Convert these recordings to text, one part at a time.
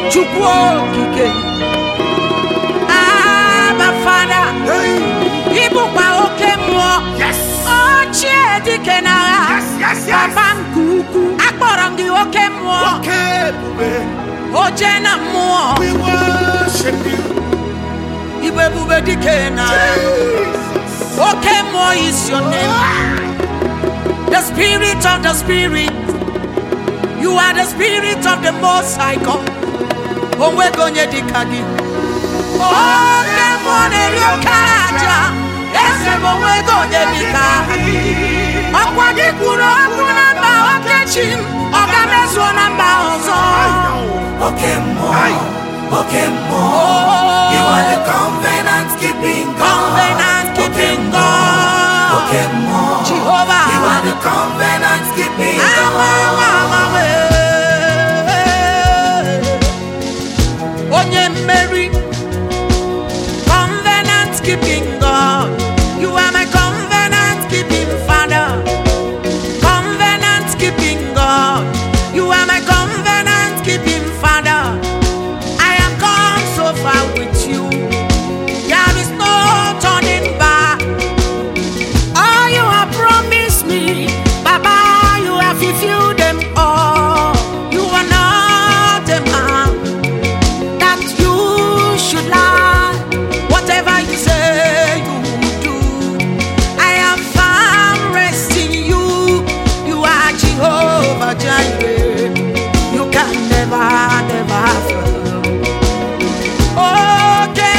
chukwu okike aba fada ịbụkwa oke mmụọ Yes. ochie dike n'agha Yes, yes, yes. papa nke ukwu akpọrọ m gị oke mmụọ Oke ebube. oje na mmụọ We worship you. ibu ebube dike n'agha Jesus. oke mmụọ is your name the spirit of the spirit you are the spirit of the most high god onwego onye dịka gị oke mmụọ na-eri oke aja eze m onwego onye dịka ọkwa gị kwuru okwu na mba okechi m ọ ga-emezuo na mba ọzọ oke mmụọ Aye. oke mmụọ you are the covenant keeping God covenant keeping God oke mmụọ Jehovah you are the covenant keeping Awa, God awa, awa, wee. onye mmeri covenant keeping God you are my covenant keeping father covenant keeping God you are my covenant keeping father I have come so far with you there is no turning back all you have promised me, Baba, you have fulfilled them all. You are not a man that you should lie. Whatever you say, you will do. I am found rest in you. You are Jehovah Jireh. You can never, never fail. Okay,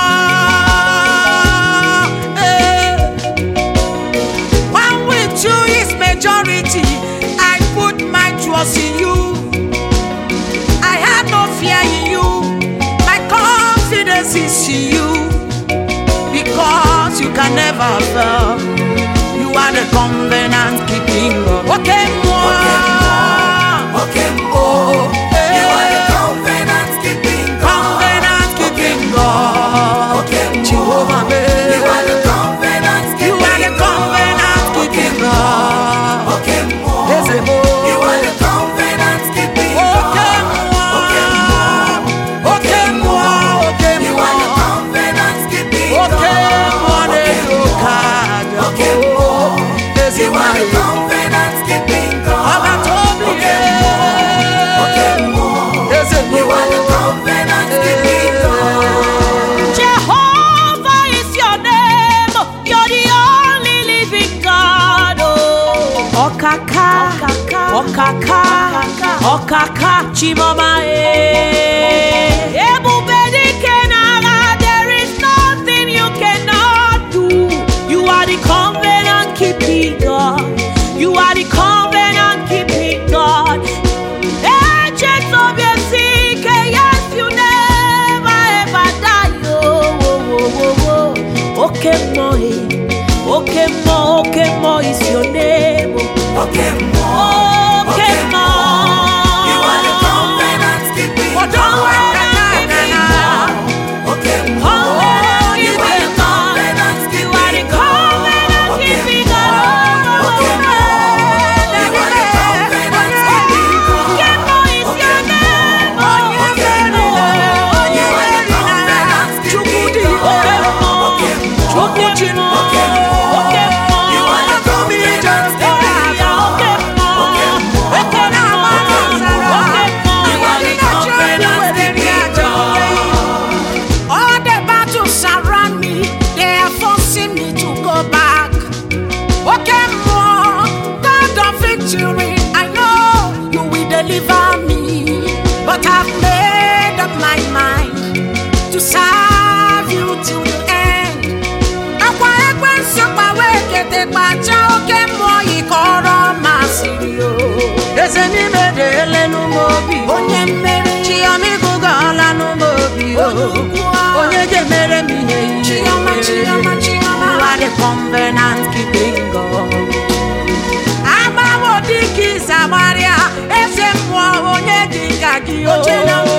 moi, eh. One with you is majority. I put my trust in you. I have no fear in you. My confidence is in you. Because you can never fail. You are the covenant keeping God. Okay, moi. oke mmụọ you are the covenant keeping God Covenant keeping God. oke mmụọ Jehovah, you are the covenant You are the keeping God covenant keeping God. oke mmụọ Ezebo. you are the covenant keeping Oke God mmụọ. oke mmụọ Oke mmụọ, oke You are the mmụọ. covenant keeping Oke mmụọ God. na-eri oke aja. Oke mmụọ. Ezi You are the nwanyị. covenant keeping God. Ọbata obi Oke ya. mmụọ. Oke mmụọ. Eze You are the mmụọ. covenant keeping God. Jehovah is your name. You're the only living God. Oh. Ọkaka, ọkaka, ọkaka, chimọma e. Ebube dike n'agha, there is nothing you cannot do. You are the covenant keeping God. You are the covenant keeping God. Agent of your sick, yes, you never ever die. Oh, oh, oh, oh, oh. Okay, moi, okay, mo, okay, mo is your name. Oke mmụọ. Okay, mo. You are the covenant keeping God. Oke mmụọ. You are the covenant You are the keeping God. covenant Oke keeping mmụọ. God. Oke mmụọ. You are the covenant keeping God. Okay, mo is your name. Oke mmụọ. You are the covenant keeping God. Oke mmụọ. Oke mmụọ. You are the covenant keeping God. Oke mmụọ. You are the covenant keeping God. All the battles around me, they are forcing me to go back. Okay, more God of victory, I know you will deliver me. But I've made up my mind to serve you till the end. Akwa ekwensu gbawa ekete gbacha oke mmụọ yikọrọ masịrị o. Eze n'ime dị elenu m obi. Onye mmeri. Chioma ịgụgọọla n'ụmụ obi o. Onye ga-emere m ihe ihe. Chioma, Chioma, Chioma. You are the covenant keeping God. Agbawo dịka ịza gbarịa, eze mmụọ onye dị ka gị o.